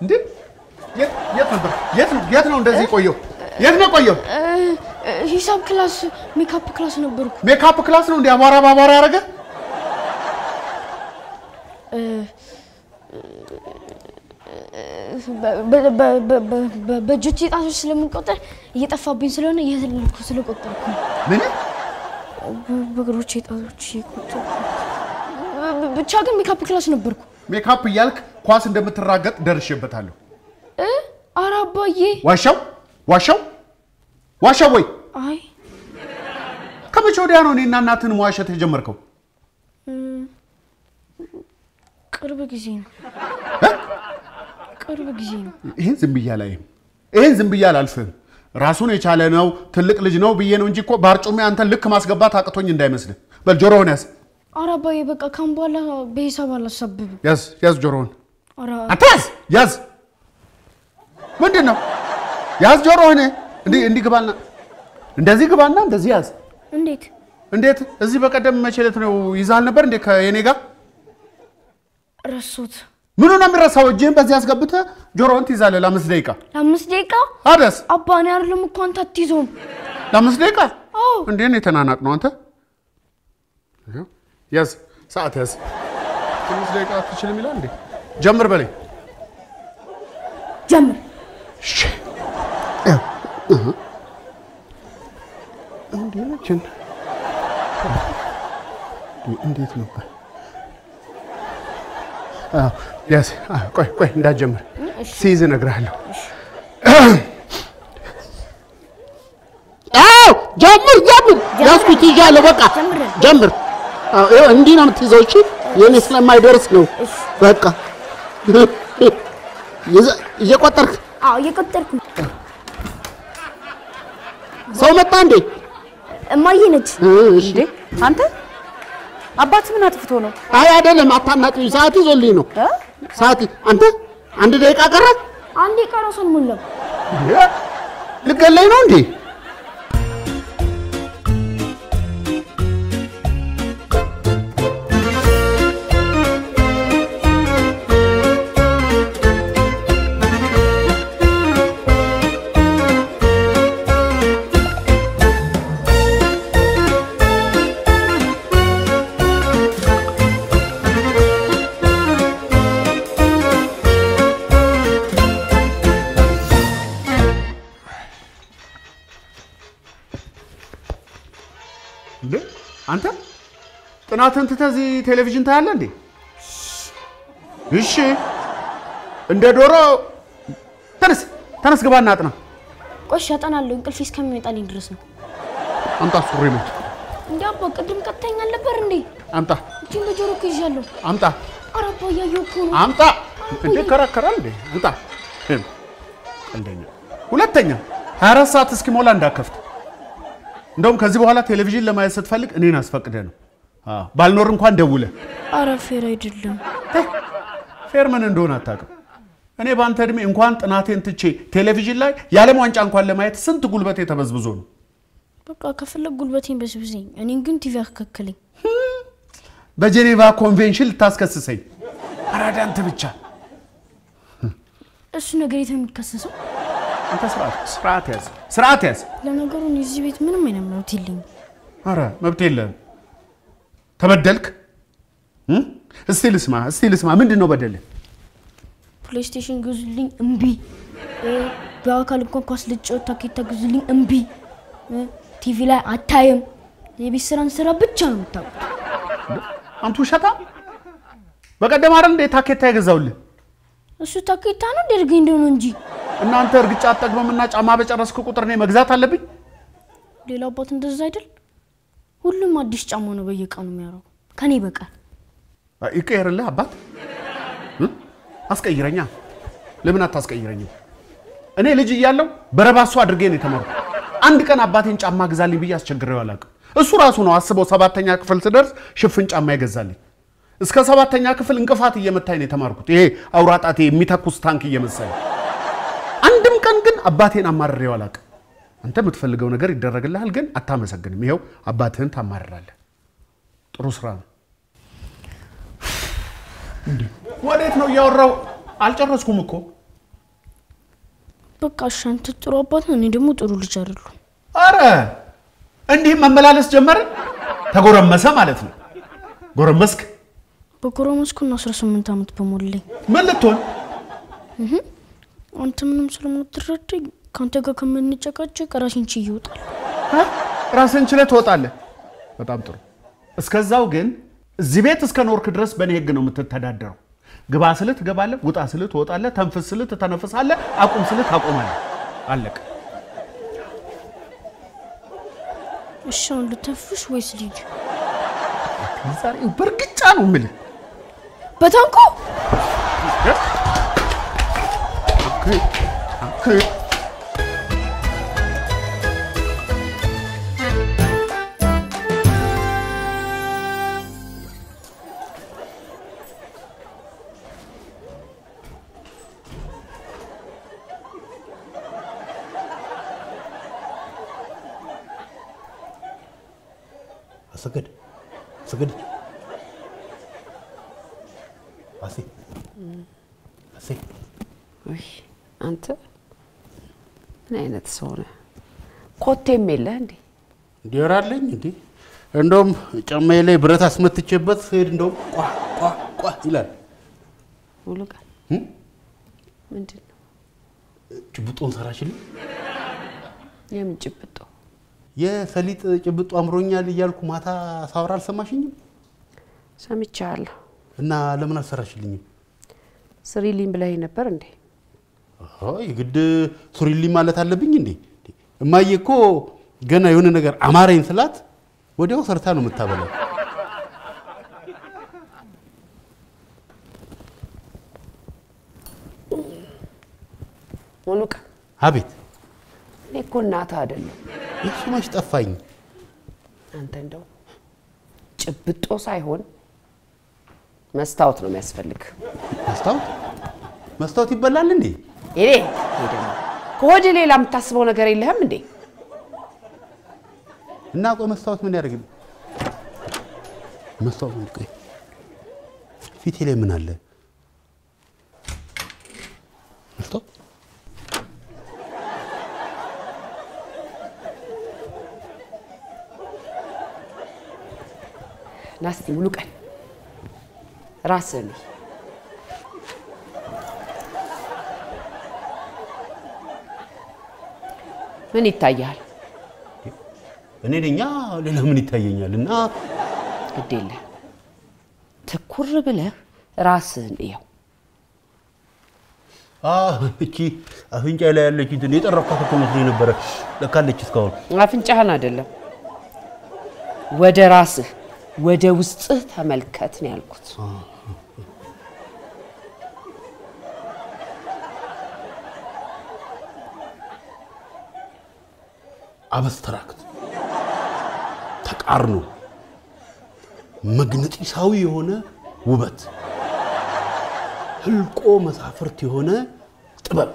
እንዴ የት የት ነበር? የት ነው የት ነው እንደዚህ ቆየው? የት ነው ቆየው? ሂሳብ ክላስ ሜካፕ ክላስ ነበርኩ። ሜካፕ ክላስ ነው እንዴ አቧራ በአቧራ ያደረገ? በእጆቼ ጣቶች ስለምንቆጠር እየጠፋብኝ ስለሆነ እየተለልኩ ስለቆጠርኩ ነው። ምን በእግሮቼ ጣቶች እየቆጠርኩ ብቻ ግን ሜካፕ ክላስ ነበርኩ። ሜካፕ እያልክ ኳስ እንደምትራገጥ ደርሼበታለሁ። እ? ኧረ አባዬ ዋሻው ዋሻው ዋሻው ወይ አይ ከመቼ ወዲያ ነው እኔና እናትን መዋሸት የጀመርከው? ቅርብ ጊዜ ነው። ቅርብ ጊዜ ነው። ይህን ዝም ብዬ አላይም። ይህን ዝም ብዬ አላልፍህም። ራሱን የቻለ ነው ትልቅ ልጅ ነው ብዬ ነው እንጂ እኮ በአርጩሜ አንተን ልክ ማስገባት አቅቶኝ እንዳይመስልህ። በል ጆሮህን ያዝ ኧረ አባዬ በቃ ካሁን በኋላ በሂሳብ አላሳብብም። ያዝ ያዝ ጆሮህን ኧረ አንተ ያዝ ያዝ። ምንድን ነው ያዝ ጆሮህን። እንዲህ እንዲህ ግባና እንደዚህ ግባና እንደዚህ ያዝ። እንዴት እንዴት እዚህ በቀደም መቼ ዕለት ነው ይዛል ነበር እንዴ ከየኔ ጋር? ረሱት? ምኑ ነው የሚረሳው? እጅህን በዚህ አስገብተህ ጆሮህን ትይዛለህ ለአምስት ደቂቃ ለአምስት ደቂቃ አደስ አባ እኔ አይደለም እኮ አንተ አትይዘውም። ለአምስት ደቂቃ አዎ እንዴ ነው የተናናቅ ነው አንተ። ያዝ ሰዓት ያዝ። አምስት ደቂቃ አትችልም ይላል እንዴ? ጀምር በለኝ። ጀምር። እንዴ ነችን እንዴት ነው? አዎ ያዝ። አዎ፣ ቆይ ቆይ እንዳትጀምር ሲይዝ እነግርሃለሁ። አዎ ጀምር ጀምር። ያዝኩት ይዣለሁ። በቃ ጀምር። ጀምር። አዎ ይኸው እንዲህ ነው የምትይዘው። እሺ የኔ ስለማይደርስ ነው። በቃ ይዘ- እየቆጠርክ አዎ እየቆጠርኩ ነው። ሰው መጣ እንዴ? እማዬ ነች። እሺ አንተ አባት ምን አጥፍቶ ነው? አይ አይደለም፣ አታናቅኝ። ሰዓት ይዞልኝ ነው። እ? ሰዓት አንተ አንድ ደቂቃ ቀረ። አንዴ ቀረው አልሞላም። ልገለኝ ነው እንዴ? እንዴ አንተ ጥናትን ትተህ እዚህ ቴሌቪዥን ታያለህ እንዴ? እሺ እንደ ዶሮ ተነስ ተነስ፣ ግባና አጥና። ቆሽ ያጠናለሁ እንቅልፌ እስከሚመጣልኝ ድረስ ነው። አምጣ ሱሪ ነው እንዴ አባ ቅድም ቀጥተኛ አልነበር እንዴ? አምጣ እጅን በጆሮ እኮ ይዣለሁ። አምጣ ኧረ አባ እያየሁ እኮ ነው። አምጣ። እንዴ ከራከራል እንዴ? አምጣ። ይሄም ቀልደኛ። ሁለተኛ 24 ሰዓት እስኪሞላ እንዳከፍት። እንደውም ከዚህ በኋላ ቴሌቪዥን ለማየት ስትፈልግ እኔን አስፈቅደህ ነው። አዎ ባልኖር እንኳን ደውለህ ኧረ ፌር አይደለም። ፌር ምን እንደሆነ አታውቅም። እኔ በአንተ እድሜ እንኳን ጥናቴን ትቼ ቴሌቪዥን ላይ የዓለም ዋንጫ እንኳን ለማየት ስንት ጉልበቴ ተበዝብዞ ነው። በቃ ከፈለግ ጉልበቴን በስብሰኝ፣ እኔን ግን ቲቪ አከከለኝ። በጄኔቫ ኮንቬንሽን ልታስከስሰኝ። አራዳ አንተ ብቻ እሱ ነገር የት ነው የሚከሰሰው? አንተ ስርዓት ስርዓት ያዝ ስርዓት ያዝ። ለነገሩ እኔ እዚህ ቤት ምንም አይነት መብት የለኝም። አረ መብት የለህም። ተበደልክ? እም? እስቲ ልስማ እስቲ ልስማ። ምንድን ነው በደልህ? ፕሌይስቴሽን ግዙልኝ እምቢ። እ፣ በአካል እንኳን ኳስ ልጫወት ታኬታ ግዙልኝ እምቢ። እ፣ ቲቪ ላይ አታይም። የቤት ስራን ስራ ብቻ ነው የምታውቁት። አንቱ ውሸታ። በቀደም አይደል እንዴ ታኬታ የገዛውልህ? እሱ ታኬታ ነው ደርገኝ እንደሆነ እንጂ እናንተ እርግጫ አጠግበምና ጫማ በጨረስክ ቁጥር እኔ መግዛት አለብኝ? ሌላ አባት እንደዛ አይደል? ሁሉም አዲስ ጫማ ነው በየቀኑ የሚያደርጉ ከኔ በቀር። ይቀየርልህ አባት እ? አስቀይረኛ። ለምን አታስቀይረኝም? እኔ ልጅ እያለሁ በረባሱ አድርጌ ነው የተማርኩ። አንድ ቀን አባቴን ጫማ ግዛልኝ ብዬ አስቸግሬው አላውቅም። እሱ ራሱ ነው አስበው ሰባተኛ ክፍል ስደርስ ሽፍን ጫማ ይገዛልኝ። እስከ ሰባተኛ ክፍል እንቅፋት እየመታኝ ነው የተማርኩት። ይሄ አውራጣቴ የሚተኩስ ታንክ እየመሰለ አንድም ቀን ግን አባቴን አማርሬው አላውቅም። አንተ የምትፈልገው ነገር ይደረግልሃል፣ ግን አታመሰግንም። ይኸው አባትህን ታማርራለህ። ጥሩ ስራ ነው። ወዴት ነው እያወራው? አልጨረስኩም እኮ በቃ እሺ፣ አንተ ጥሩ አባት ነህ፣ እኔ ደግሞ ጥሩ ልጅ አይደለሁም። አረ እንዲህ መመላለስ ጀመረ። ተጎረመሰ ማለት ነው። ጎረመስክ። በጎረመስኩና 18 ዓመት በሞላኝ ምን ልትሆን? አንተ ምንም ስለማትረዳኝ ከአንተ ጋር ከምንጨቃጨቅ ራሴን ችዬ እወጣለሁ። እ? ራስን ችለህ ትወጣለህ። በጣም ጥሩ። እስከዛው ግን እዚህ ቤት እስከ ኖርክ ድረስ በእኔ ህግ ነው የምትተዳደረው። ግባ ስልህ ትገባለህ፣ ውጣ ስልህ ትወጣለህ፣ ተንፍስ ስልህ ትተነፍሳለህ፣ አቁም ስልህ ታቆማለህ። አለቀ። እሺ፣ አሁን ልተንፍስ ወይስ ልሂድ? ዛሬ በእርግጫ ነው የምልህ። በታንኮ አሰገድ አሰገድ አሴ አሴ ውይ አንተ ምን አይነት ሰው ነህ? ኮቴም የለህ እንዴ? እንዲወራለኝ እንዴ እንደውም ጫማዬ ላይ ብረት አስመትቼበት ስሄድ እንደውም ቋ ቋ ቋ ይላል። ሙሉ ቀን እም? ምንድን ነው ጭብጦን ሰራችልኝ። የምን ጭብጦ? የሰሊጥ ጭብጦ አምሮኛል እያልኩ ማታ ሳወራ አልሰማሽኝም? ሰምቻለሁ። እና ለምን አልሰራሽልኝም? ስሪልኝ ብለኸኝ ነበር እንዴ? አዎ የግድ ሱሪልኝ ማለት አለብኝ እንዴ? እማዬ እኮ ገና የሆነ ነገር አማረኝ ስላት ወዲያው ሰርታ ነው የምታበላው። ሙሉ ቀን አቤት እኔ እኮ እናትህ አይደለም። የሱ መች ጠፋኝ። አንተ እንደው ጭብጦ ሳይሆን መስታወት ነው የሚያስፈልግ። መስታወት መስታወት ይበላል እንዴ? ይኔ ይሄ ደግሞ ከወደ ሌላ የምታስበው ነገር የለህም እንዴ? እና ቆይ መስታወት ምን ያደርግልኝ? መስታወት ምን ቆይ ፊቴ ላይ ምን አለ? መስታወት ናስቲ ሙሉ ቀን ራስህን እይ። ምን ይታያል? እኔ ነኛ ሌላ ምን ይታየኛል? እና ግድ የለህም ትኩር ብለህ ራስህን እየው። አ እቺ አፍንጫ ላይ ያለች እንትን የጠረኳት እኮ መስሎኝ ነበረ። ለካለች እስካሁን አፍንጫህን አይደለም ወደ ራስህ ወደ ውስጥህ ተመልከት ነው ያልኩት። አብስትራክት ተቃርኖ መግነጢሳዊ የሆነ ውበት ህልቆ መሳፍርት የሆነ ጥበብ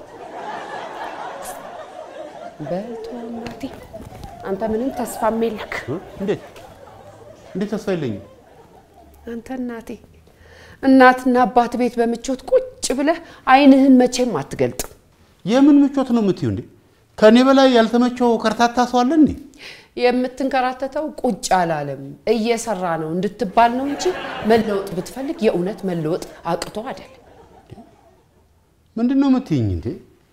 በቶ እናቴ አንተ ምንም ተስፋ የለክ። እ? እንዴት እንዴት ተስፋ የለኝም? አንተ እናቴ እናትና አባት ቤት በምቾት ቁጭ ብለህ አይንህን መቼም አትገልጥም። የምን ምቾት ነው የምትዩ እንዴ? ከእኔ በላይ ያልተመቸው ከርታታ ሰው አለ እንዴ? የምትንከራተተው ቁጭ አላለም እየሰራ ነው እንድትባል ነው እንጂ መለወጥ ብትፈልግ የእውነት መለወጥ አቅቶ አይደለም። ምንድን ነው የምትይኝ እንዴ?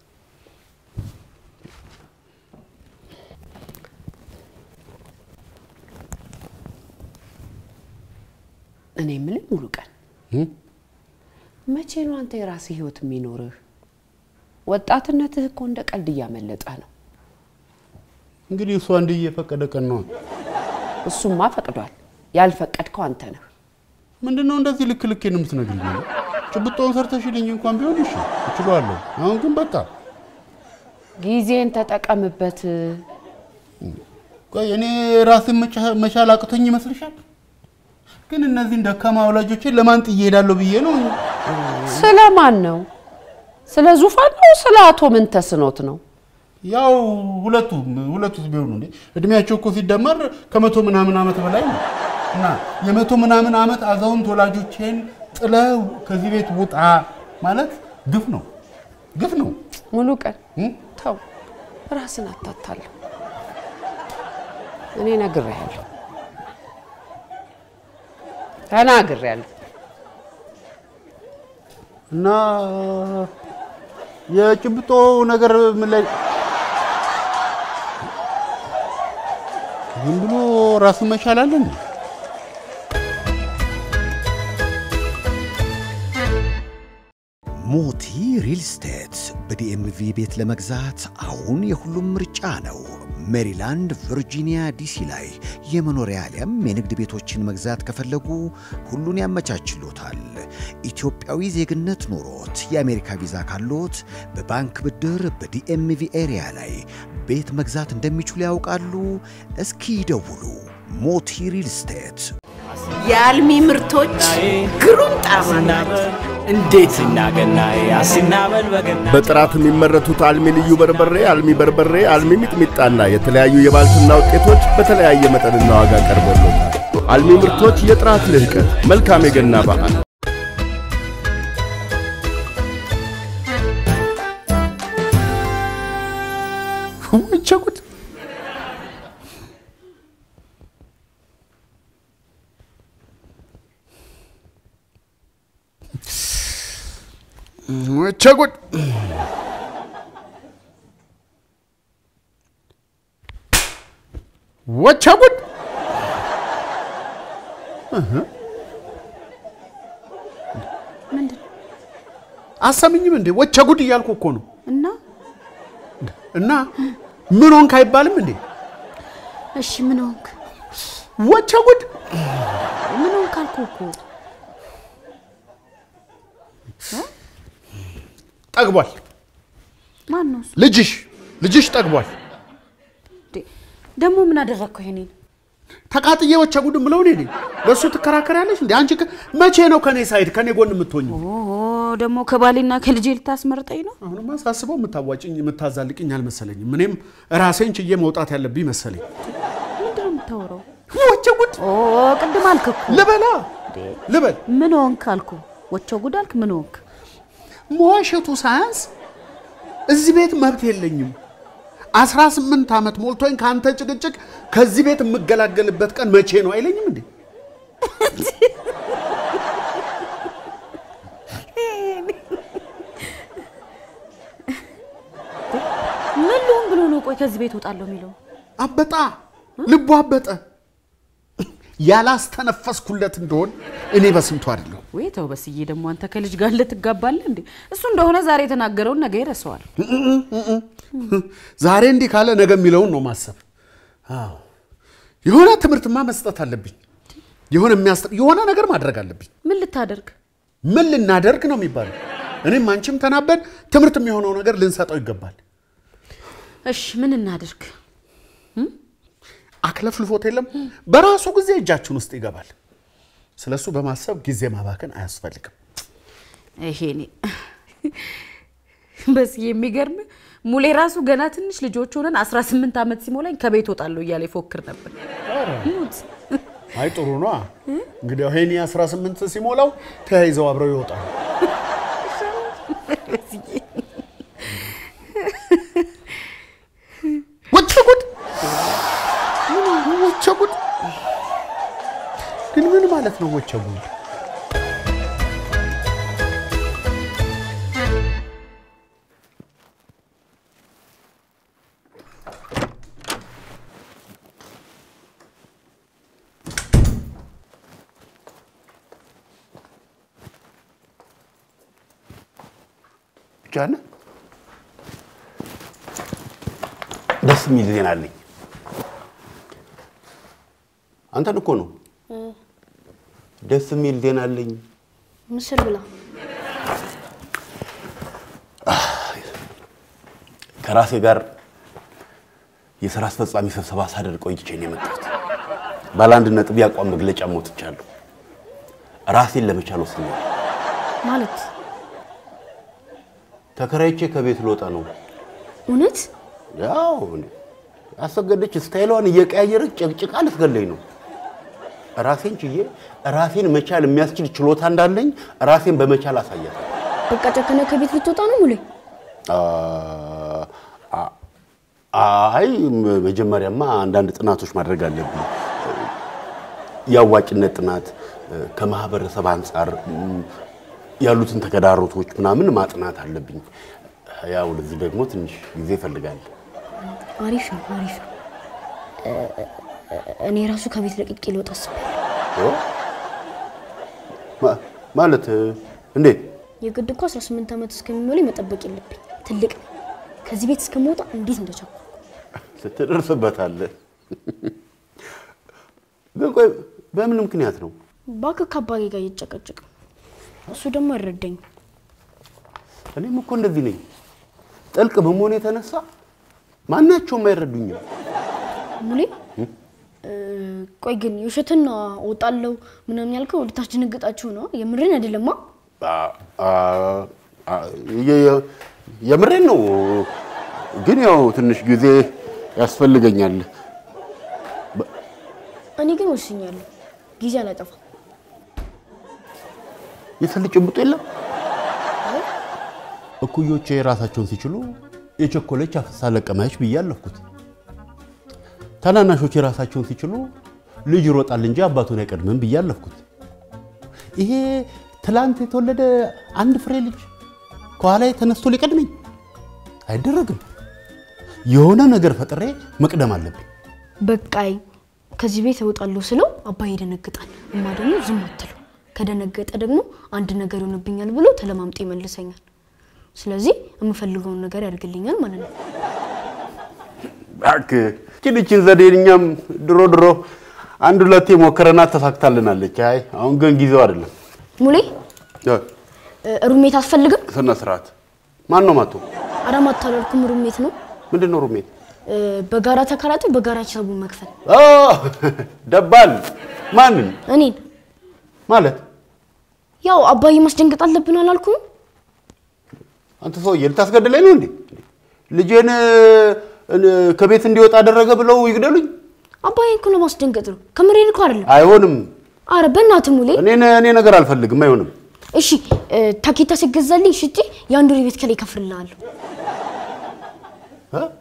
እኔ የምልህ ሙሉ ቀን እ? መቼ ነው አንተ የራስህ ህይወት የሚኖርህ? ወጣትነትህ እኮ እንደ ቀልድ እያመለጠ ነው። እንግዲህ እሷ እንዲህ እየፈቀደ ቀን ነው። እሱማ ፈቅዷል። ያልፈቀድከው አንተ ነህ። ምንድን ነው እንደዚህ ልክ ልኬን የምትነግሪኝ? ጭብጦውን ሰርተሽልኝ እንኳን ቢሆን እሺ እችላለሁ። አሁን ግን በቃ ጊዜን ተጠቀምበት። ቆይ እኔ ራሴን መቻ- መቻል አቅቶኝ ይመስልሻል? ግን እነዚህን ደካማ ወላጆችን ለማን ጥዬ እሄዳለሁ ብዬ ነው። ስለማን ነው? ስለ ዙፋን ነው? ስለ አቶ ምን ተስኖት ነው? ያው ሁለቱም ሁለቱስ ቢሆኑ እንዴ እድሜያቸው እኮ ሲደመር ከመቶ ምናምን ዓመት በላይ ነው። እና የመቶ ምናምን ዓመት አዛውንት ወላጆቼን ጥለው ከዚህ ቤት ውጣ ማለት ግፍ ነው፣ ግፍ ነው። ሙሉ ቀን ተው፣ ራስን አታታለሁ። እኔ ነግሬሃለሁ፣ ተናግሬያለሁ። እና የጭብጦ ነገር ምን ላይ ዝም ብሎ ራሱን መቻል አለ እንዴ? ሞቲ ሪል ስቴት በዲኤምቪ ቤት ለመግዛት አሁን የሁሉም ምርጫ ነው። ሜሪላንድ፣ ቨርጂኒያ፣ ዲሲ ላይ የመኖሪያ አሊያም የንግድ ቤቶችን መግዛት ከፈለጉ ሁሉን ያመቻችሎታል። ኢትዮጵያዊ ዜግነት ኖሮት የአሜሪካ ቪዛ ካሎት በባንክ ብድር በዲኤምቪ ኤሪያ ላይ ቤት መግዛት እንደሚችሉ ያውቃሉ? እስኪ ይደውሉ። ሞቲ ሪል ስቴት የአልሚ ምርቶች ግሩም ጣዕም አላቸው። እንዴት እናገናይ አስናበል በገና በጥራት የሚመረቱት አልሚ ልዩ በርበሬ፣ አልሚ በርበሬ፣ አልሚ ሚጥሚጣና የተለያዩ የባልትና ውጤቶች በተለያየ መጠንና ዋጋ ቀርቦሎታል። አልሚ ምርቶች የጥራት ልህቀት። መልካም የገና በዓል። ወቸ ጉድ! ወቸ ጉድ! ወቸ ጉድ! ምንድን አሰምኝም እንዴ? ወቸ ጉድ እያልኩ እኮ ነው። እና እና ምን ሆንክ አይባልም እንዴ? እሺ ምን ሆንክ? ወቸ ጉድ! ምን ሆንክ አልኩህ እኮ። ጠግቧል። ማን ነው እሱ? ልጅሽ ልጅሽ ጠግቧል። እንዴ፣ ደግሞ ምን አደረግከው ይሄኔን? ተቃጥዬ ወቸ ጉድ ምለው እኔ ነኝ። ለእሱ ትከራከሪያለሽ እንዴ? አንቺ ከ- መቼ ነው ከኔ ሳይድ ከኔ ጎን የምትሆኝ? ኦ ደግሞ ከባሌና ከልጄ ልታስመርጠኝ ነው? አሁንማ ሳስበው የምታዋጭኝ የምታዛልቅኝ አልመሰለኝም። እኔም ራሴን ችዬ መውጣት ያለብኝ መሰለኝ። ምንድን ነው የምታወራው? ወቸ ጉድ ኦ ቅድም አልክ እኮ። ልበላ ልበል ምን ሆንክ አልኩ። ወቸው ጉድ አልክ። ምን ሆንክ? መዋሸቱ ሳያንስ እዚህ ቤት መብት የለኝም። አስራ ስምንት ዓመት ሞልቶኝ ከአንተ ጭቅጭቅ ከዚህ ቤት የምገላገልበት ቀን መቼ ነው አይለኝም እንዴ? ምን ልሁን ብሎ ነው ቆይ ከዚህ ቤት እወጣለሁ የሚለው? አበጣ ልቡ አበጠ። ያላስተነፈስኩለት እንደሆን እኔ በስንቱ አይደለሁ። ወይ ተው በስዬ፣ ደግሞ አንተ ከልጅ ጋር ልትጋባለህ እንዴ? እሱ እንደሆነ ዛሬ የተናገረውን ነገ ይረሳዋል። ዛሬ እንዲህ ካለ ነገ የሚለውን ነው ማሰብ። አዎ የሆነ ትምህርትማ መስጠት አለብኝ። የሆነ የሚያስ የሆነ ነገር ማድረግ አለብኝ። ምን ልታደርግ? ምን ልናደርግ ነው የሚባለው? እኔም አንቺም ተናበን ትምህርት የሚሆነው ነገር ልንሰጠው ይገባል። እሺ ምን እናድርግ? አክለፍልፎት የለም በራሱ ጊዜ እጃችን ውስጥ ይገባል። ስለሱ በማሰብ ጊዜ ማባከን አያስፈልግም። ይሄኔ በስዬ የሚገርም ሙሌ ራሱ ገና ትንሽ ልጆች ሆነን 18 ዓመት ሲሞላኝ ከቤት ወጣለሁ እያለ ይፎክር ነበር። ሙት አይ ጥሩ ነዋ። እንግዲህ ሄኒ 18 ሲሞላው ተያይዘው አብረው ይወጣሉ። ወቸ ጉድ ወቸ ጉድ! ግን ምን ማለት ነው ወቸ ጉድ? ጃነ ደስ የሚል ዜና አለኝ። አንተን እኮ ነው። ደስ የሚል ዜና አለኝ። ምስል ብላ ከራሴ ጋር የስራ አስፈጻሚ ስብሰባ ሳደር ቆይቼ ነው የመጣሁት። ባለ አንድ ነጥብ የአቋም መግለጫ ሞትቻለሁ። ራሴን ለመቻል ወስኛለሁ። ማለት ተከራይቼ ከቤት ልወጣ ነው። እውነት ያው አሰገደች ስታይሏን እየቀያየረች ጨቅጭቃ ልትገለኝ ነው። ራሴን ችዬ ራሴን መቻል የሚያስችል ችሎታ እንዳለኝ ራሴን በመቻል አሳያት። በቃ ጨከነ ከቤት ልትወጣ ነው ሙሌ? አ- አ- አይ ም- መጀመሪያማ አንዳንድ ጥናቶች ማድረግ አለብኝ። የአዋጭነት ጥናት እ፣ ከማህበረሰብ አንጻር ም፣ ያሉትን ተግዳሮቶች ምናምን ማጥናት አለብኝ። ያው ለዚህ ደግሞ ትንሽ ጊዜ ይፈልጋል። አሪፍ ነው አሪፍ ነው። እ- እ- እኔ ራሱ ከቤት ለቅቄ ልወጣ አስቤያለሁ። ኦ? ማ- ማለት እ፣ እንዴት? የግድ እኮ 18 ዓመት እስከሚሞላኝ መጠበቅ የለብኝ። ትልቅ ነኝ። ከዚህ ቤት እስከምወጣ እንዴት እንደቸኩ ስትደርስበታለህ። ግን ቆይ በምን ምክንያት ነው? እባክህ ከአባቴ ጋር እየጨቀጨቅ እሱ ደግሞ አይረዳኝም። እኔም እኮ እንደዚህ ነኝ። ጥልቅ በመሆን የተነሳ ማናቸውም አይረዱኝም። ሙሌ እ፣ ቆይ ግን የውሸትን ነው እወጣለሁ ምናምን ያልከው ልታስደነግጣችሁ ነው? የምርን አይደለማ? አ- አ- አ- የ- የ- የምሬን ነው። ግን ያው ትንሽ ጊዜ ያስፈልገኛል። እኔ ግን ወስኛለሁ። ጊዜ አላጠፋም። የሰል ጭብጡ የለም። እኩዮቼ ራሳቸውን ሲችሉ የቸኮለች አፍሳ ለቀመች ብዬ አለፍኩት። ታናናሾቼ ራሳቸውን ሲችሉ ልጅ ይሮጣል እንጂ አባቱን አይቀድምም ብዬ አለፍኩት። ይሄ ትላንት የተወለደ አንድ ፍሬ ልጅ ከኋላ ተነስቶ ሊቀድመኝ አይደረግም። የሆነ ነገር ፈጥሬ መቅደም አለብኝ። በቃይ ከዚህ ቤት እወጣለሁ ስለው አባዬ ይደነግጣል። እማ ደግሞ ዝም አትለው። ከደነገጠ ደግሞ አንድ ነገር ይሆንብኛል ብሎ ተለማምጦ ይመልሰኛል። ስለዚህ የምፈልገውን ነገር ያደርግልኛል ማለት ነው። እባክህ ይህችን ይህችን ዘዴን እኛም ድሮ ድሮ አንድ ሁለቴ ሞክረናት ተሳክታልናለች። አይ አሁን ግን ጊዜው አይደለም። ሙሌ እ፣ እ፣ ሩሜት አትፈልግም? ስነ ስርዓት ማን ነው ማቶ? አዳማ አታላልኩም። ሩሜት ነው ምንድን ነው ሩሜት? እ፣ በጋራ ተከራይቶ በጋራ ሂሳቡን መክፈል። ኦ፣ ደባል ማንን እኔን ማለት? ያው አባዬ ማስደንገጥ አለብን አላልኩም? አንተ ሰውዬ ልታስገድለኝ ነው እንዴ? ልጄን እ፣ ከቤት እንዲወጣ አደረገ ብለው ይግደሉኝ? አባዬ እኮ ለማስደንገጥ ነው። ከምሬን እኮ አይደለም። አይሆንም። አረ በእናትህ ሙሌ። እኔ እኔ ነገር አልፈልግም። አይሆንም። እሺ እ፣ ታኬታ ሲገዛልኝ ሽጬ የአንድ ወር ቤት ከላይ እከፍልልሃለሁ። እ?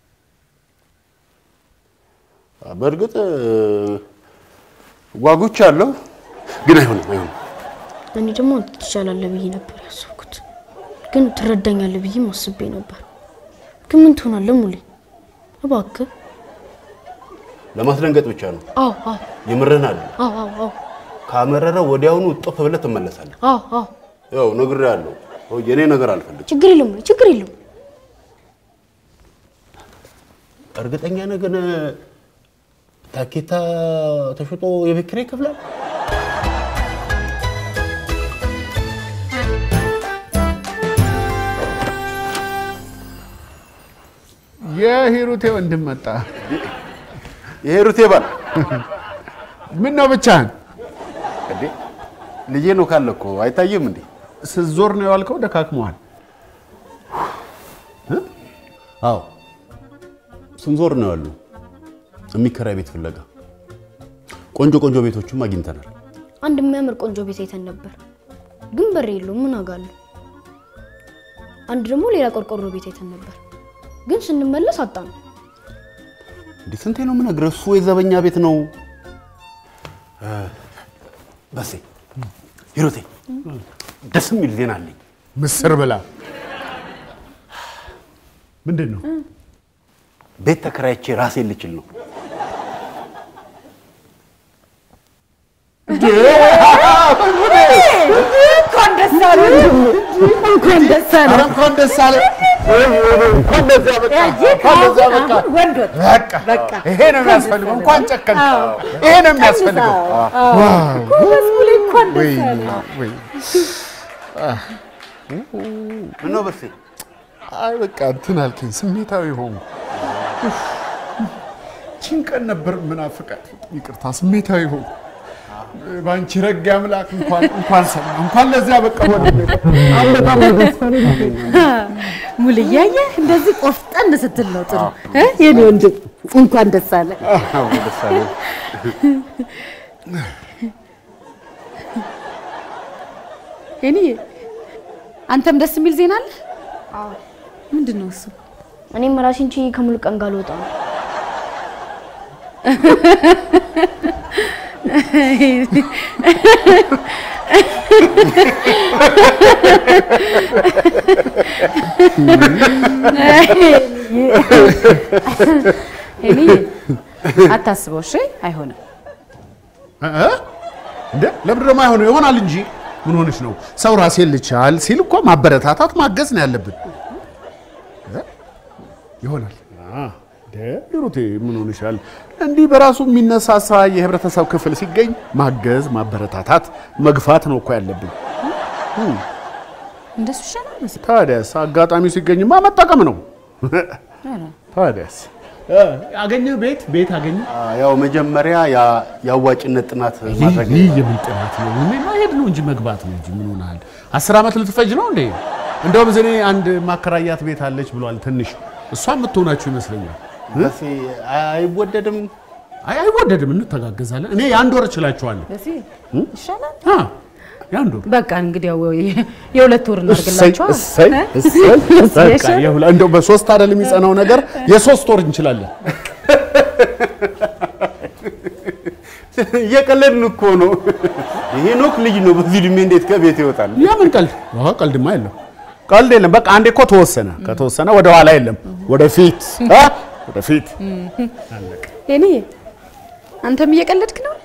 በእርግጥ እ፣ ጓጉቻለሁ፣ ግን አይሆንም፣ አይሆንም። እኔ ደግሞ አንተ ትሻላለህ ብዬ ነበር ያሰብኩት፣ ግን ትረዳኛለህ ብዬም አስቤ ነበር። ግን ምን ትሆናለህ ሙሌ? እባክህ። ለማስደንገጥ ብቻ ነው። አዎ አዎ የምርህን አለ አዎ አዎ አዎ ካመረረ ወዲያውኑ እጥፍ ብለህ ትመለሳለህ። አዎ አዎ ያው ነግሬሃለሁ። የኔ ነገር አልፈልግም። ችግር የለም ሙሌ፣ ችግር የለም። እርግጠኛ ነህ ግን ታኬታ ተሽጦ የቤት ኪራይ ይከፍላል? የሂሩቴ ወንድም መጣ። የሂሩቴ ባል ምን ነው ብቻህን? እንዴ ልጄ ነው ካለ እኮ አይታይም እንዴ? ስትዞር ነው የዋልከው? ደካክመዋል። አዎ ስንዞር ነው ያሉ የሚከራይ ቤት ፍለጋ። ቆንጆ ቆንጆ ቤቶችም አግኝተናል። አንድ የሚያምር ቆንጆ ቤት አይተን ነበር፣ ግን በር የለውም። ምን አጋለሁ። አንድ ደግሞ ሌላ ቆርቆሮ ቤት አይተን ነበር፣ ግን ስንመለስ አጣ ነው። እንዴ ስንቴ ነው የምነግርህ? እሱ የዘበኛ ቤት ነው። እ፣ በሴ ሂሩቴ ደስ የሚል ዜና አለኝ። ምስር ብላ። ምንድን ነው? ቤት ተከራይቼ ራሴን ልችል ነው። እንኳን ደስ አለ እንኳን ደስ አለ ኧረ እንኳን ደስ አለ። እንኳን ደስ ያበቃ። እንኳን ደስ ያበቃ። ወንዶች በቃ በቃ ይሄ ነው የሚያስፈልገው። እንኳን ጨከን። ይሄ ነው የሚያስፈልገው። ዋው! ጎበዝ ሙሌ እንኳን ደስ ወይኔ አለ ወይ ምነው በሴ አይ በቃ እንትን አልከኝ፣ ስሜታዊ ሆንኩ። ቺን ቀን ነበር ምናፍቃት። ይቅርታ ስሜታዊ ሆንኩ። በአንቺ ረግ አምላክ እንኳን እንኳን ሰማ እንኳን ለዚያ በቃ ሆነ። ሙሉ እያየህ እንደዚህ ቆፍጠን ስትል ነው ጥሩ እ? የኔ ወንድም እንኳን ደስ አለ አዎ፣ ደስ አለኝ። ሄኒዬ አንተም ደስ የሚል ዜና አለ? ምንድን ነው እሱ? እኔም ራሴን ችዬ ከሙሉ ቀን ጋር ልወጣ ነው። ሄሊ አታስበው፣ እሺ? አይሆንም። እ? እንደ ለምንድን ነው የማይሆነው? ይሆናል እንጂ ምን ሆነሽ ነው? ሰው ራሴን ልቻል ሲል እኮ ማበረታታት ማገዝ ነው ያለብን። እ? ይሆናል አ፣ እንደ ሂሩቴ ምን ሆነሻል? እንዲህ በራሱ የሚነሳሳ የህብረተሰብ ክፍል ሲገኝ ማገዝ፣ ማበረታታት፣ መግፋት ነው እኮ ያለብን። እንደሱ ይሻላል መሰለኝ። ታዲያስ አጋጣሚው ሲገኝማ መጠቀም ነው። ታዲያስ እ፣ አገኘ ቤት ቤት አገኘ ያው መጀመሪያ ያ- የአዋጭነት ጥናት ማድረግ ይህ የምን ጥናት ነው? እኔ ማሄድ ነው እንጂ መግባት ነው እንጂ ምን ሆነሃል? አስር ዓመት ልትፈጅ ነው እንዴ? እንደውም እኔ አንድ ማከራያት ቤት አለች ብሏል። ትንሽ እሷ የምትሆናችሁ ይመስለኛል። ደሴ አይወደድም። አይ አይወደድም፣ እንተጋገዛለን። እኔ የአንድ ወር እችላችኋለሁ። ደሴ ይሻላል። አ የአንድ ወር በቃ እንግዲህ ያው የ- የሁለት ወር እሰይ እናድርግላቸዋ። እሰይ እሰይ በቃ የሁላ እንደው በሶስት አይደል የሚጸናው ነገር የሶስት ወር እንችላለን። እየቀለድን እኮ ነው። ሄኖክ ልጅ ነው። በዚህ እድሜ እንዴት ከቤት ይወጣል? የምን ቀልድ? አዎ ቀልድማ የለም፣ ቀልድ የለም። በቃ አንዴ እኮ ተወሰነ። ከተወሰነ ወደ ኋላ የለም፣ ወደፊት አ ወደፊት ሄኒ አንተም እየቀለድክ ነው?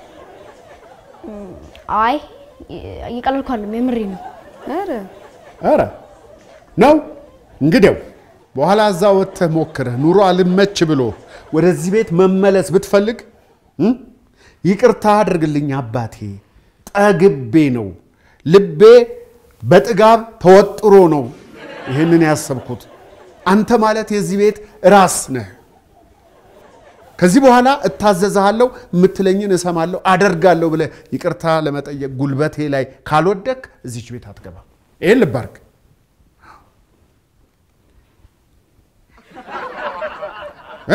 አይ እየቀለድኩ አይደለም፣ የምሬ ነው። ኧረ ኧረ ነው እንግዲያው በኋላ እዛ ወጥተህ ሞክረህ ኑሮ አልመች ብሎ ወደዚህ ቤት መመለስ ብትፈልግ እም? ይቅርታ አድርግልኝ አባቴ፣ ጠግቤ ነው ልቤ በጥጋብ ተወጥሮ ነው ይህንን ያሰብኩት። አንተ ማለት የዚህ ቤት ራስ ነህ። ከዚህ በኋላ እታዘዝሃለሁ፣ የምትለኝን እሰማለሁ፣ አደርጋለሁ ብለህ ይቅርታ ለመጠየቅ ጉልበቴ ላይ ካልወደክ እዚች ቤት አትገባም። ይህን ልብ አድርግ። እ?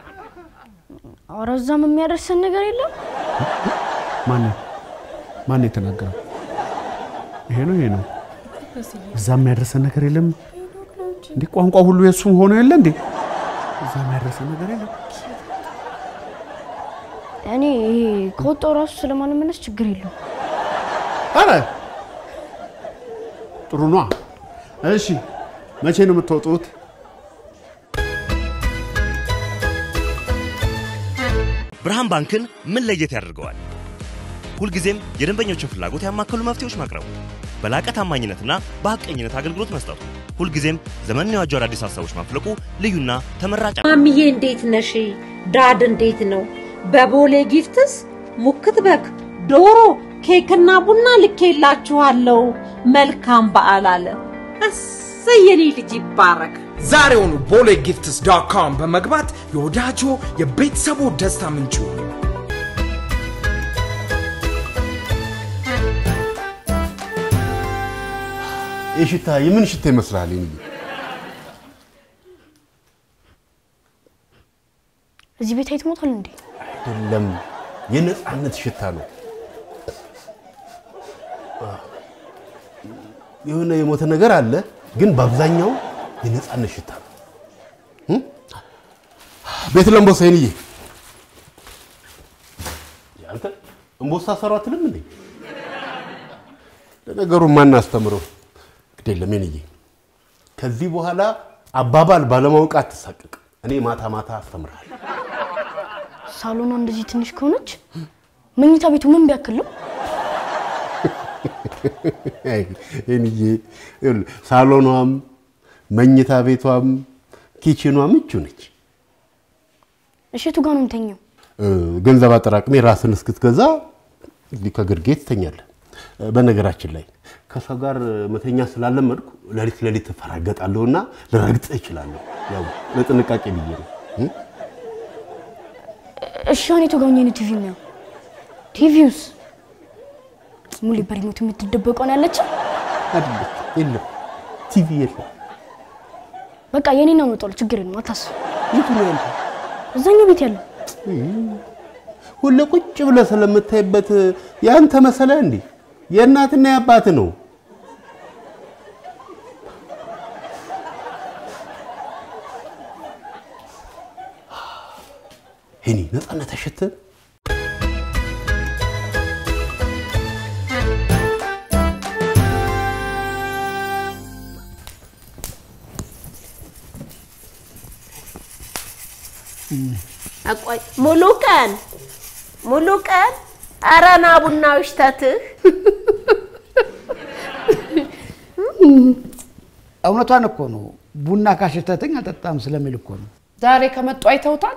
ኧረ እዛም የሚያደርሰን ነገር የለም። ማነው ማነው የተናገረው? ይሄ ነው ይሄ ነው። እዛ የሚያደርሰን ነገር የለም። እንዴ ቋንቋ ሁሉ የእሱ ሆኖ የለ እንዴ? እዛ የሚያደርሰን ነገር የለም። እኔ ይሄ ከወጣው ራሱ ስለማልመለስ ችግር የለውም። አረ ጥሩ ነዋ። እሺ መቼ ነው የምትወጡት? ብርሃን ባንክን ምን ለየት ያደርገዋል? ሁልጊዜም የደንበኞችን ፍላጎት ያማከሉ መፍትሄዎች ማቅረቡ፣ በላቀ ታማኝነትና በሐቀኝነት አገልግሎት መስጠቱ፣ ሁልጊዜም ዘመንን የዋጁ አዳዲስ ሀሳቦች ማፍለቁ ልዩና ተመራጭ ማሚዬ እንዴት ነሽ? ዳድ እንዴት ነው? በቦሌ ጊፍትስ ሙክት በግ፣ ዶሮ፣ ኬክና ቡና ልኬላችኋለሁ። መልካም በዓል አለ። እሰይ የኔ ልጅ ይባረክ። ዛሬውኑ ቦሌ ጊፍትስ ዶት ኮም በመግባት የወዳጆ የቤተሰቡ ደስታ ምንጩ ይህ ሽታ የምን ሽታ ይመስልሃል? ይሄን እዚህ ቤት አይትሞታል እንዴ? አይደለም፣ የነፃነት ሽታ ነው። የሆነ የሞተ ነገር አለ፣ ግን በአብዛኛው የነፃነት ሽታ ነው። እም? ቤት ለምቦሳ ይንዬ አንተ እምቦሳ ሰሩ አትልም እንዴ? ለነገሩ ማን አስተምረው? ግድ የለም ይንዬ፣ ከዚህ በኋላ አባባል ባለማወቅ አትሳቀቅ። እኔ ማታ ማታ አስተምርሃለሁ። ሳሎኗ እንደዚህ ትንሽ ከሆነች መኝታ ቤቱ ምን ቢያክል ነው? ይንዬ ይኸውልህ፣ ሳሎኗም መኝታ ቤቷም ኪችኗ ምቹ ነች። እሸቱ ጋር ነው የምተኛው። እ፣ ገንዘብ አጠራቅሜ ራስን እስክትገዛ እንግዲህ ከግርጌ ትተኛለህ። እ፣ በነገራችን ላይ ከሰው ጋር መተኛ ስላለመድኩ ሌሊት ሌሊት እፈራገጣለሁና ልረግጥህ እችላለሁ። ያው ለጥንቃቄ ብዬ ነው። እ? እሺ አሁን የቱ ጋር ሆኜ ነው ቲቪ የሚያው? ቲቪውስ ሙሌ በሪሞት የምትደበቀው ነው ያለችው። አይደለም፣ የለም ቲቪ የለም። በቃ የኔን አመጣለሁ፣ ችግር የለም አታስብ። የቱ ነው ያለው? እዛኛው ቤት ያለው ሁሌ ቁጭ ብለህ ስለምታይበት ያንተ መሰለ እንዴ? የእናትና የአባት ነው። ሄኒ ነፃነት አይሸትም? አቋይ ሙሉ ቀን ሙሉ ቀን ኧረ ና ቡና ውሽተትህ እውነቷን እኮ ነው። ቡና ካሸተተኝ አልጠጣም ስለሚል እኮ ነው። ዛሬ ከመጡ አይተውታል።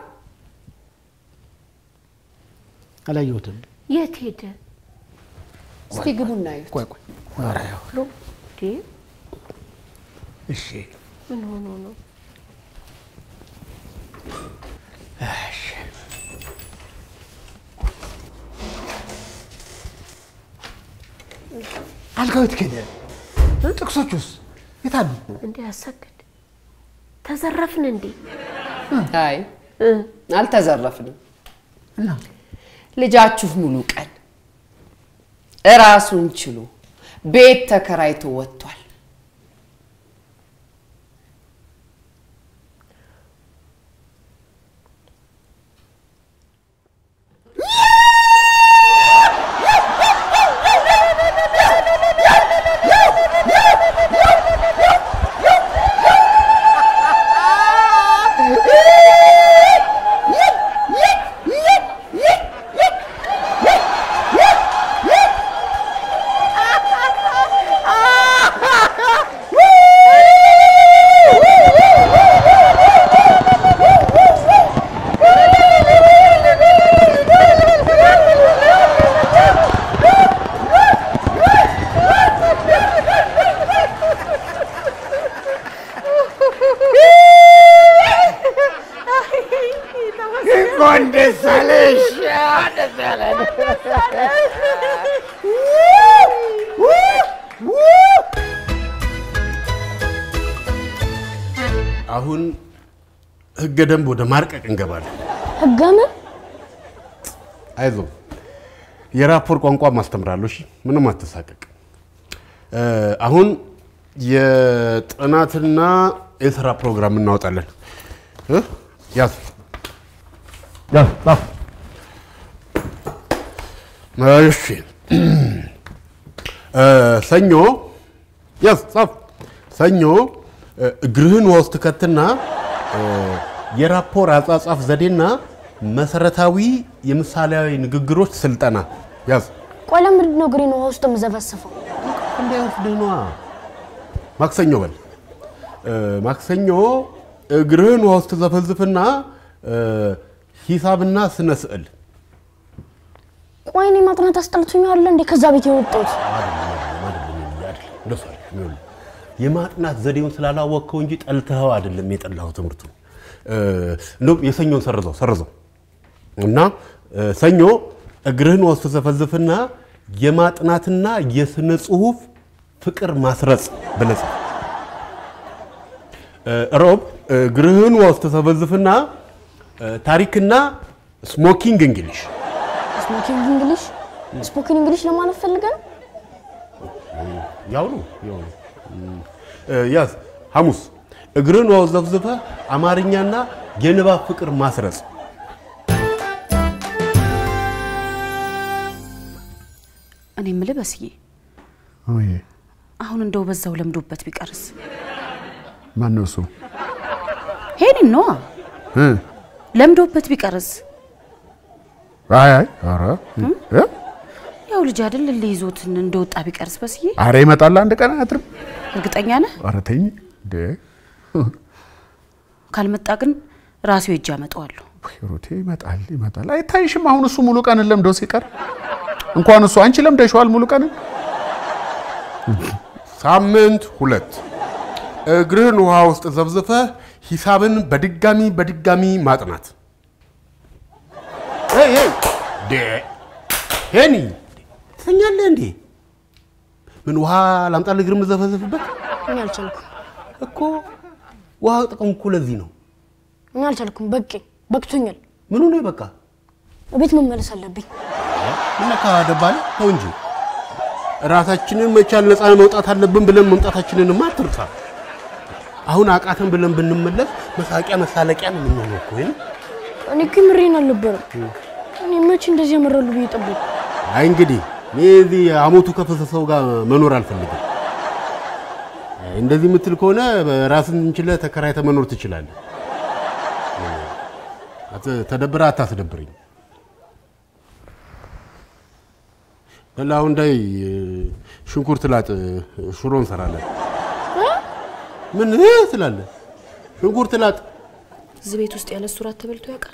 አላየሁትም። የት ሄደ? እስቲ ግቡና እዩት። ቆይ ቆይ፣ ኧረ ያው፣ እንዴ እሺ ምን ሆኖ ነው? አልጋው የት ሄደ? ጥቅሶቹስ የት አሉ? እንዴ አሰግድ ተዘረፍን እንዴ? አይ አልተዘረፍንም። እና ልጃችሁ ሙሉ ቀን እራሱን ችሎ ቤት ተከራይቶ ወጥቷል። እንኳን ደስ አለሽ። ደስ አለን። አሁን ህገ ደንብ ወደ ማርቀቅ እንገባለን። ህገ ምን? አይዞ የራፖር ቋንቋ ማስተምራለሁ። እሺ ምንም አትሳቀቅ። እ፣ አሁን የጥናትና የስራ ፕሮግራም እናወጣለን። እ? ያዝ ያዝ ጻፍ። እሺ እ፣ ሰኞ ያዝ ጻፍ። ሰኞ እ፣ እግርህን ውሃ ውስጥ ከትና እ፣ የራፖር አጻጻፍ ዘዴና መሰረታዊ የምሳሌያዊ ንግግሮች ስልጠና ያዝ። ቆይ ለምንድን ነው ግሪን ውሃ ውስጥ የምዘፈስፈው? እንዳይወስድህ ነዋ። ማክሰኞ በል እ፣ ማክሰኞ እግርህን ውሃ ውስጥ ዘፈዝፍና እ፣ ሂሳብና ስነ ስዕል ቆይ እኔ ማጥናት አስጠልቶኛል እንዴ ከዛ ቤት የወጣሁት? እንደሱ አይደለም። ይኸውልህ፣ የማጥናት ዘዴውን ስላላወቅከው እንጂ ጠልተኸው አይደለም የጠላኸው ትምህርቱ። እ፣ እንደውም የሰኞን ሰርዘው ሰርዘው እና እ፣ ሰኞ እግርህን ውሃ ውስጥ ዘፈዝፍና የማጥናትና የስነ ጽሁፍ ፍቅር ማስረጽ ብለህ ጻፍ። እ፣ ሮብ እግርህን ውሃ ውስጥ ተዘፈዝፍና እ፣ ታሪክና ስሞኪንግ እንግሊሽ ስፖኪንግ እንግሊሽ ስፖኪንግ እንግሊሽ ለማለት ፈልገህ ነው? ያው ነው ያው ነው። እ፣ ያዝ ሐሙስ እግርን ውሃ ውስጥ ዘፍዝፈህ አማርኛና የንባብ ፍቅር ማስረጽ። እኔ የምልህ በስዬ አሁን እንደው በዛው ለምዶበት ቢቀርስ ማን ነው እሱ? ሄኒን ነዋ እ? ለምዶበት ቢቀርስ አይ አይ፣ ኧረ እ? ያው ልጅ አይደል ልይዞት እንደወጣ ቢቀርስ በስዬ ኧረ ይመጣል አንድ ቀን አያድርም። እርግጠኛ ነህ? ኧረ ተኝ እንዴ! ካልመጣ ግን ራሱ ሄጄ አመጣዋለሁ። ሂሩቴ ይመጣል ይመጣል። አይታይሽም? አሁን እሱ ሙሉ ቀንን ለምዶ ሲቀር እንኳን እሱ አንቺ ለምደሽዋል ሙሉ ቀንን። ሳምንት ሁለት እግርህን ውሃ ውስጥ ዘፍዝፈህ ሂሳብን በድጋሚ በድጋሚ ማጥናት። ሄይ ሄይ ዴ ሄኒ ትተኛለህ እንዴ? ምን ውሃ ላምጣልህ እግር የምዘፈዘፍበት እኔ አልቻልኩም እኮ ውሃ ጥቅም እኮ ለዚህ ነው። እኔ አልቻልኩም። በቃ በቅቶኛል። ምኑ ነው በቃ ቤት መመለስ አለብኝ። ምነካ ደባል ተው እንጂ ራሳችንን መቻል ነፃ መውጣት አለብን ብለን መምጣታችንንማ አትርሳ። አሁን አቃተን ብለን ብንመለስ መሳቂያ መሳለቂያ ነው የምንሆነው እኮ ይሄን እኔ እኮ ምሬን አልነበረም። እኔ መቼ እንደዚህ ያመራሉ ብዬ ጠበቁ። አይ እንግዲህ እኔ እዚህ አሞቱ ከፈሰሰው ጋር መኖር አልፈልግም። አይ እንደዚህ የምትል ከሆነ ራስን ችለህ ተከራይተህ መኖር ትችላለህ። አት- ተደብረህ አታስደብረኝ። በል አሁን ዳይ ሽንኩርት ላጥ፣ ሽሮ እንሰራለን። ምን እ ትላለህ? ሽንኩርት ላጥ። እዚህ ቤት ውስጥ ያለ እሱ ራት ተበልቶ ያውቃል?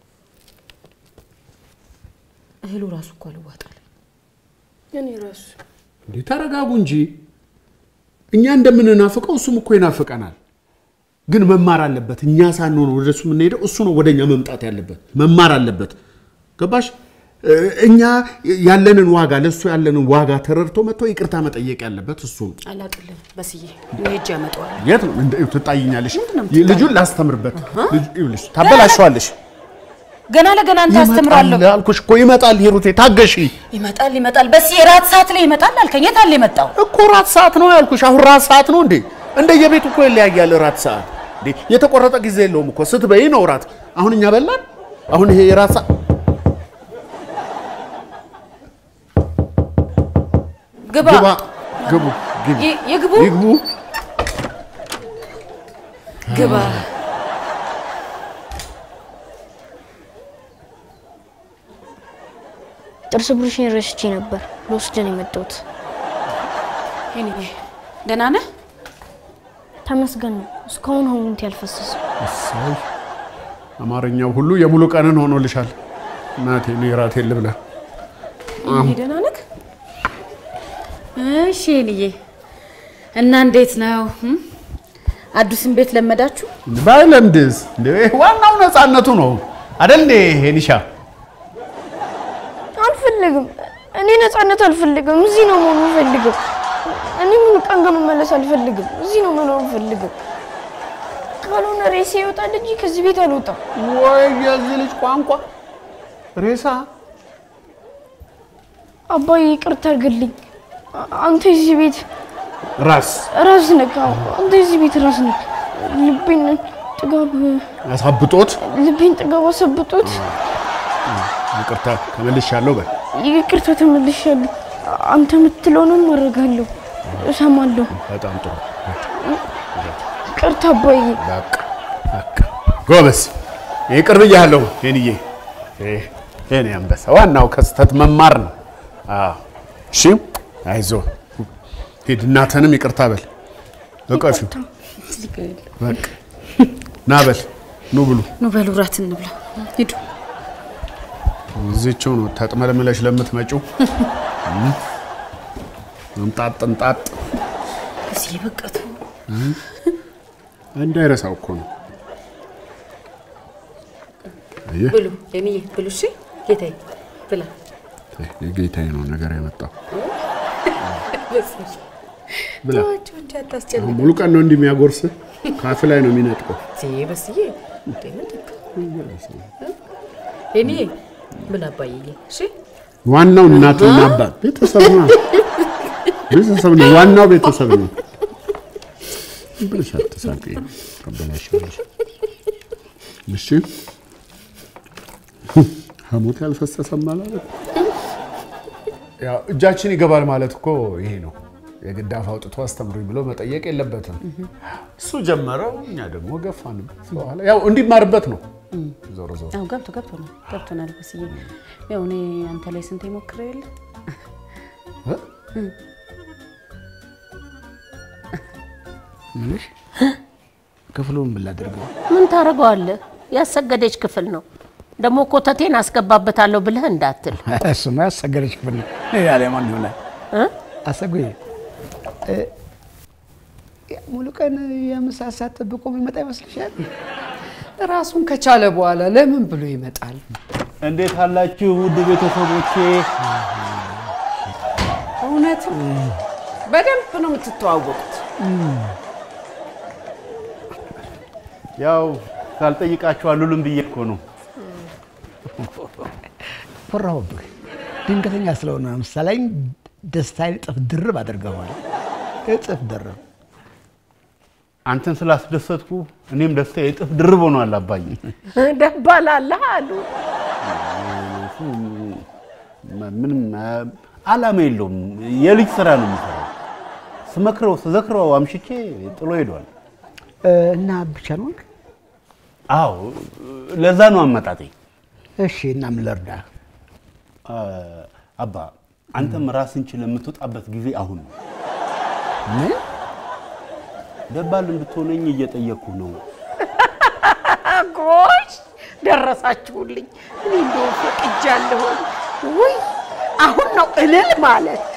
እህሉ ራሱ እኮ አልዋጣል። እኔ ራሱ እንዴ ተረጋጉ እንጂ እኛ እንደምንናፍቀው እሱም እኮ ይናፍቀናል። ግን መማር አለበት። እኛ ሳንሆን ወደ እሱ የምንሄደው እሱ ነው ወደ እኛ መምጣት ያለበት። መማር አለበት። ገባሽ? እ፣ እኛ ያለንን ዋጋ ለእሱ ያለንን ዋጋ ተረድቶ መጥቶ ይቅርታ መጠየቅ ያለበት እሱ ነው። አላቅልም በስዬ ሄጅ ያመጣዋል። የት ነው እንደ ትጣይኛለሽ? ምንድን ነው የምትጣይኝ? ልጁን ላስተምርበት። ልጁ- ይኸውልሽ፣ ታበላሸዋለሽ። ገና ለገና አንተ አስተምራለሁ። ይመጣል አልኩሽ እኮ ይመጣል። ሂሩቴ ታገሺ ይመጣል ይመጣል። በስዬ ራት ሰዓት ላይ ይመጣል አልከኝ። የት አለ የመጣው? እኮ ራት ሰዓት ነው ያልኩሽ። አሁን ራት ሰዓት ነው እንዴ? እንደየቤቱ እኮ ይለያያል ራት ሰዓት። እንዴ የተቆረጠ ጊዜ የለውም እኮ ስትበይ ነው ራት። አሁን እኛ በላን። አሁን ይሄ የራት ሰዓት ግባ ግባ ግቡ ግቡ ይ- ይግቡ ይግቡ። ግባ። ጥርስ ብሩሽን ረስቼ ነበር ልወስደን የመጣሁት። ሄኒዬ ደህና ነህ? ተመስገን ነው እስካሁን ሆኑንት ያልፈሰሰ እሰይ አማርኛው ሁሉ የሙሉ ቀንን ሆኖልሻል። እናቴ እኔ ራቴን ልብላ። ሄኒዬ ደህና ነህ? እሺ ሄኒዬ እና እንዴት ነው እም? አዲሱን ቤት ለመዳችሁ? ባይለምድስ እንዴ ዋናው ነፃነቱ ነው አደል እንዴ ሄኒሻ? አልፈልግም። እኔ ነፃነት አልፈልግም። እዚህ ነው መሆኑ የምፈልገው። እኔ ሙሉ ቀን ጋር መመለስ አልፈልግም። እዚህ ነው መኖር የምፈልገው። ካልሆነ ሬሴ ይወጣል እንጂ ከዚህ ቤት አልወጣም። ወይ የዚህ ልጅ ቋንቋ ሬሳ አባዬ ይቅርታ አድርግልኝ። አ- አንተ የዚህ ቤት ራስ ራስ ነህ። አዎ፣ አንተ የዚህ ቤት ራስ ነህ። ልቤን ጥጋብ አሳብጦት ልቤን ጥጋብ አሰብጦት ይቅርታ ተመልሻለሁ በል። ይቅርታ ተመልሻለሁ። አንተ የምትለውንም አደርጋለሁ፣ እሰማለሁ። በጣም ጥሩ ይቅርታ አባዬ። በቃ በቃ ጎበዝ። ይቅር ብያለሁ ሄንዬ። ይሄ የኔ አንበሳ ዋናው ከስተት መማር ነው። አዎ እሺ፣ አይዞ ሂድ፣ እናትህንም ይቅርታ በል። እቀፊው በቃ ና በል ኑ ብሉ። ኑ በሉ እራት እንብላ። ሂዱ። እዚችው ነው ተጥመልምለሽ ለምትመጪው እም፣ እንጣጥ እንጣጥ በስዬ በቃቱ እም፣ እንዳይረሳው እኮ ነው። አየህ ብሉ ሄኒዬ ብሉ። እሺ ጌታዬ ብላ። የጌታዬ ነው ነገር ያመጣው። በስዬ ብላ ተዋቸው እንጂ አታስጨንቅ። ሙሉ ቀን ነው እንዲህ የሚያጎርስህ፣ ካፍ ላይ ነው የሚነጥቀው። በስዬ በስዬ እንዴ ምንድን ነው? ሄኒዬ ብላ አባዬ። እሺ ዋናው እናትና አባት ቤተሰብ ነው። ቤተሰብ ነው ዋናው ቤተሰብ ነው። ብለሽ አትሳቂ፣ አበላሽሽ። እሺ ሐሞት ያልፈሰሰም ማለት ያው እጃችን ይገባል ማለት እኮ ይሄ ነው። የግድ አፍ አውጥቶ አስተምሩኝ ብሎ መጠየቅ የለበትም። እሱ ጀመረው፣ እኛ ደግሞ ገፋን። በኋላ ያው እንዲማርበት ነው። ዞሮ ዞሮ አዎ ገብቶ ገብቶ ነው ገብቶናል። በስዬ ያው እኔ አንተ ላይ ስንት ሞክሬ የለ እ? ምንሽ ክፍሉን ምን ላድርገው? ምን ታደርገዋለህ? ያሰገደች ክፍል ነው። ደግሞ ኮተቴን አስገባበታለሁ ብለህ እንዳትል። እሱማ ያሰገደች ክፍል ነው። ሌላ ላይ ማን ይሆናል? አሰጉዬ እ፣ ሙሉ ቀን የምሳ ሰዓት ጠብቆ የሚመጣ ይመስልሻል? ራሱን ከቻለ በኋላ ለምን ብሎ ይመጣል? እንዴት አላችሁ ውድ ቤተሰቦቼ? እውነት በደንብ ነው የምትተዋወቁት። ያው ሳልጠይቃችሁ አሉልም ብዬ እኮ ነው። ኮራሁብህ። ድንገተኛ ስለሆነ ነው መሰለኝ ደስታዬን እጥፍ ድርብ አድርገዋል። እጥፍ ድርብ። አንተን ስላስደሰትኩ እኔም ደስታ የጥፍ ድርብ ሆኗል አባዬ። ደባላለህ አሉ። እሱ ምንም አላማ የለውም። የልጅ ስራ ነው የሚሰራው። ስመክረው ስዘክረው አምሽቼ ጥሎ ሄዷል። እና ብቻ ነው አዎ ለዛ ነው አመጣጤ። እሺ እና ምን ልርዳ? አባ አንተም ራስን ችለህ የምትወጣበት ጊዜ አሁን ነው። ምን ደባል እንድትሆነኝ እየጠየቅኩ ነው። ጎሽ ደረሳችሁልኝ። እኔ እንደው ፈቅጃለሁ። ውይ አሁን ነው እልል ማለት